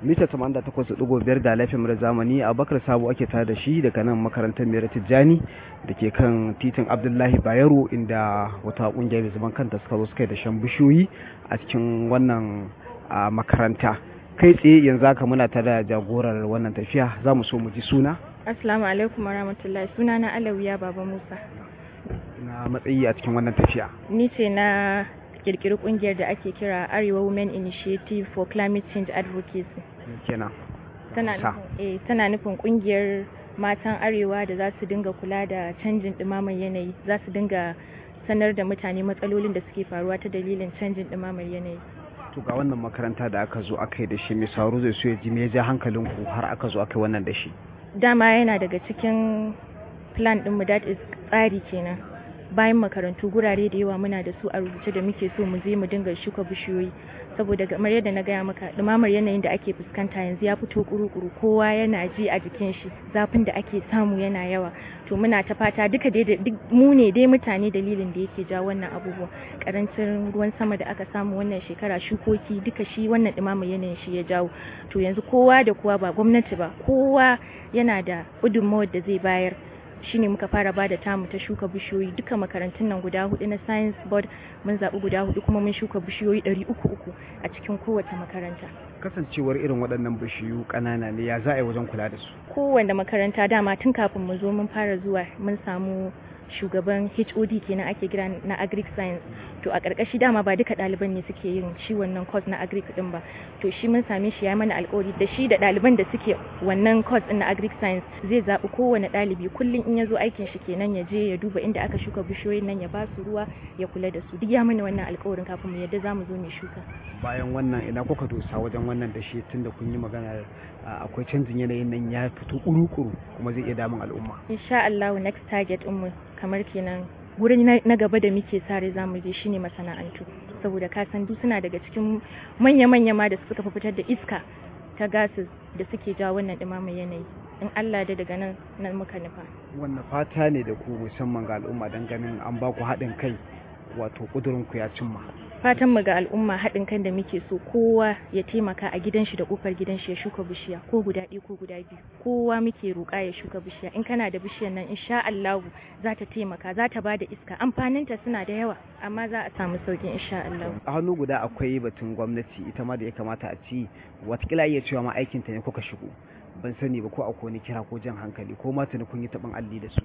mita 88.5 da laifin mura zamani abubakar sabo ake tare da shi daga nan makarantar mera tijjani da ke kan titin abdullahi bayero inda wata kungiya mai zaman kanta suka zo suka yi da shan bishiyoyi a cikin wannan makaranta kai tsaye yanzu haka muna tare da jagorar wannan tafiya za mu so mu ji suna assalamu alaikum warahmatullahi suna na alawiya baba musa na matsayi a cikin wannan tafiya ni ce na kirkiri kungiyar da ake kira arewa women initiative for climate change advocacy kenan tana nufin tana nufin kungiyar matan arewa da za su dinga kula da canjin ɗumamar yanayi za su dinga sanar da mutane matsalolin da suke faruwa ta dalilin canjin ɗumamar yanayi to ga wannan makaranta da aka zo aka yi da shi mai sauro zai so ya ji me ya ja hankalinku har aka zo aka yi wannan da shi dama yana daga cikin plan ɗinmu that is tsari kenan bayan makarantu gurare da yawa muna da su a rubuce da muke so mu je mu dinga shuka bishiyoyi saboda kamar yadda na gaya maka dumamar yanayin da ake fuskanta yanzu ya fito kuru-kuru kowa yana ji a jikin shi zafin da ake samu yana yawa to muna ta fata duka dai duk mu ne dai mutane dalilin da yake ja wannan abubuwa karancin ruwan sama da aka samu wannan shekara shukoki duka shi wannan dumamar yanayin shi ya jawo to yanzu kowa da kowa ba gwamnati ba kowa yana da gudunmawar da zai bayar shine muka fara ba da tamu ta shuka bishiyoyi duka makarantun nan guda hudu na science board mun zaɓi guda hudu kuma mun shuka bishiyoyi ɗari uku uku a cikin kowace makaranta kasancewar irin waɗannan bishiyu ƙanana ne ya za a yi wajen kula da su kowanne makaranta dama tun kafin mu zo mun fara zuwa mun samu shugaban HOD kenan ake kira na agric science to a ƙarƙashi dama ba duka ɗaliban ne suke yin shi wannan course na agric din ba to shi mun same shi ya mana alƙawari da shi da ɗaliban da suke wannan course din na agric science zai zaɓi kowane ɗalibi kullum in ya zo aikin shi kenan ya je ya duba inda aka shuka bishiyoyin nan ya ba su ruwa ya kula da su duk ya mana wannan alƙawarin kafin mu yadda zamu zo mu shuka bayan wannan ina kuka dosa wajen wannan da shi tunda kun yi magana akwai canjin yanayin nan ya fito kuru-kuru kuma zai iya damun al'umma insha Allah next target mu kamar kenan wurin na gaba da muke sare zamu je shine masana'antu saboda ka san duk suna daga cikin manya-manya ma da suka fitar da iska ta gases da suke jawo wannan ɗumamar yanayi in Allah da daga nan nan muka nufa wannan fata ne da ku musamman ga al'umma don ganin an ba ku haɗin kai wato ƙudurin ku ya cimma fatan mu ga al'umma haɗin kan da muke so kowa ya taimaka a gidan shi da kofar gidan shi ya shuka bishiya ko guda ɗaya ko guda biyu kowa muke roƙa ya shuka bishiya in kana da bishiyar nan insha Allah za ta taimaka za ta bada iska amfaninta suna da yawa amma za a samu sauƙin insha Allah a hannu guda akwai batun gwamnati ita ma da ya kamata a ci watakila iya cewa ma aikin ta ne kuka shigo ban sani ba ko akwai wani kira ko jan hankali ko ma tuni kun yi taɓin alli da su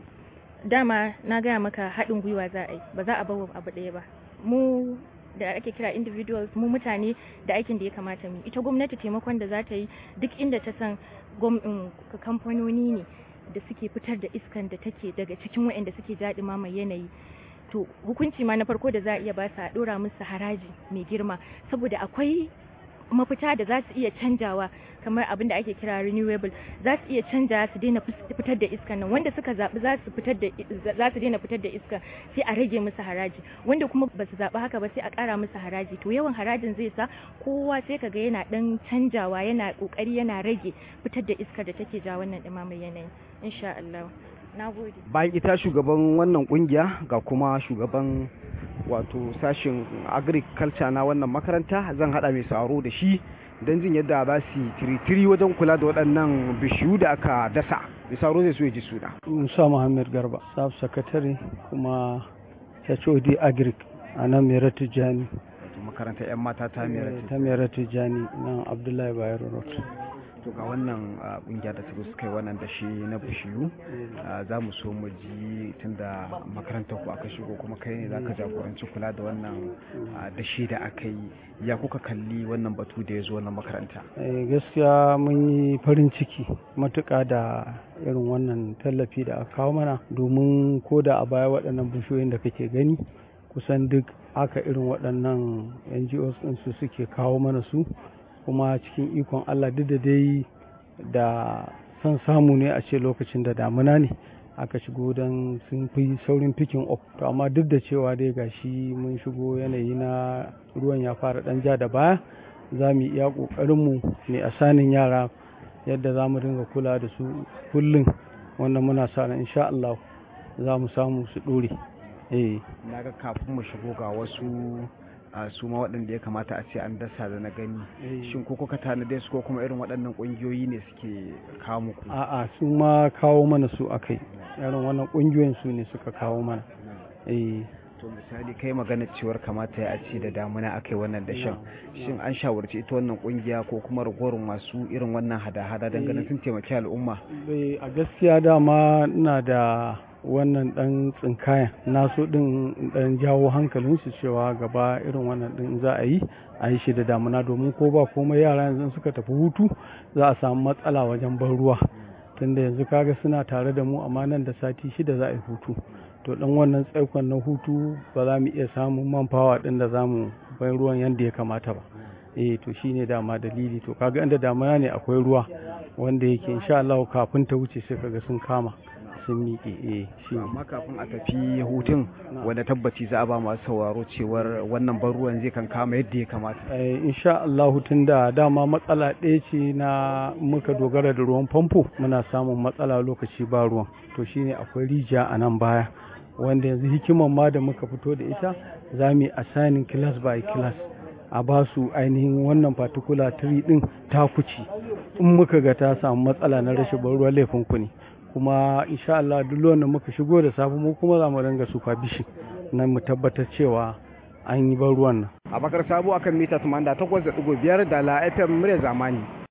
dama na gaya maka haɗin gwiwa za a yi ba za a bawa abu ɗaya ba mu da ake kira individuals mu mutane da aikin da ya kamata mu ita gwamnati taimakon da za ta yi duk inda ta san kamfanoni ne da suke fitar da iskan da take daga cikin waɗanda suke jaɗi mai yanayi to hukunci ma na farko da za a iya ba su a ɗora musu haraji mai girma saboda akwai mafita da za su iya canjawa kamar abin da ake kira renewable za su iya canja su daina fitar da iska nan wanda suka zaɓi za su fitar da za su daina fitar da iska sai a rage musu haraji wanda kuma ba su zaɓi haka ba sai a ƙara musu haraji to yawan harajin zai sa kowa sai kaga yana ɗan canjawa yana ƙoƙari yana rage fitar da iskar da take ja wannan ɗumamar yanayi insha Allah na gode bayan ita shugaban wannan kungiya ga kuma shugaban wato sashen agriculture na wannan makaranta zan hada mai saro da shi don jin yadda za su tiritiri wajen kula da waɗannan bishiyu da aka dasa mai saro zai so ya ji suna musa muhammad garba staff secretary kuma hod agric a nan mera tijjani makarantar 'yan mata ta mera ta mera tijjani nan abdullahi bayero road to ga wannan kungiya da suka suka yi wannan da shi na bishiyu za mu so mu ji tunda makarantar ku aka shigo kuma kai ne zaka jagoranci kula da wannan da shi da aka yi ya kuka kalli wannan batu da ya zo wannan makaranta gaskiya mun yi farin ciki matuƙa da irin wannan tallafi da aka kawo mana domin ko da a baya waɗannan bishiyoyin da kake gani kusan duk aka irin waɗannan ngos su suke kawo mana su kuma cikin ikon Allah duk da dai da son samu ne a ce lokacin da damuna ne aka shigo don sun fi saurin picking up to amma duk da cewa dai gashi mun shigo yanayi na ruwan ya fara dan ja da baya za mu iya ƙoƙarinmu ne a sanin yara yadda za mu dinga kula da su kullum wanda muna sa ran insha Allah za mu samu su ɗore eh na ga kafin mu shigo ga wasu a su ma waɗanda ya kamata a ce an dasa da na gani shin ko kuka tanade su ko kuma irin waɗannan ƙungiyoyi ne suke kawo muku a'a su ma kawo mana su akai irin wannan ƙungiyoyin su ne suka kawo mana eh to misali kai magana cewar kamata ya ce da damuna akai wannan dashen shin an shawarci ita wannan kungiya ko kuma ragowar masu irin wannan hada-hada don ganin sun taimaki al'umma a gaskiya dama ina da wannan dan tsinkaya na so din dan jawo hankalinsu cewa gaba irin wannan din za a yi a yi shi da damuna domin ko ba komai yara yanzu suka tafi hutu za a samu matsala wajen ban ruwa tunda yanzu kaga suna tare da mu amma nan da sati shida za a yi hutu to dan wannan tsaikon na hutu ba za mu iya samun man fawa din da za mu bai ruwan yadda ya kamata ba eh to shine dama dalili to kaga inda damuna ne akwai ruwa wanda yake insha Allah kafin ta wuce sai kaga sun kama sun miƙe eh shi amma kafin a tafi hutun wanda tabbaci za a ba masu sauraro cewar wannan ban ruwan zai kan kama yadda ya kamata eh insha Allah tun da dama matsala ɗaya ce na muka dogara da ruwan famfo muna samun matsala lokaci ba ruwan to shine akwai rijiya a nan baya wanda yanzu hikiman ma da muka fito da ita za mu yi assigning class by class a ba su ainihin wannan particular tree din takuci in muka ga ta samu matsala na rashin ban ruwa laifin ku ne kuma insha Allah duk wanda muka shigo da safe mu kuma za mu ringa supervision na mu tabbatar cewa an yi ban ruwan nan a bakar sabo akan mita 88.5 da la FM murya zamani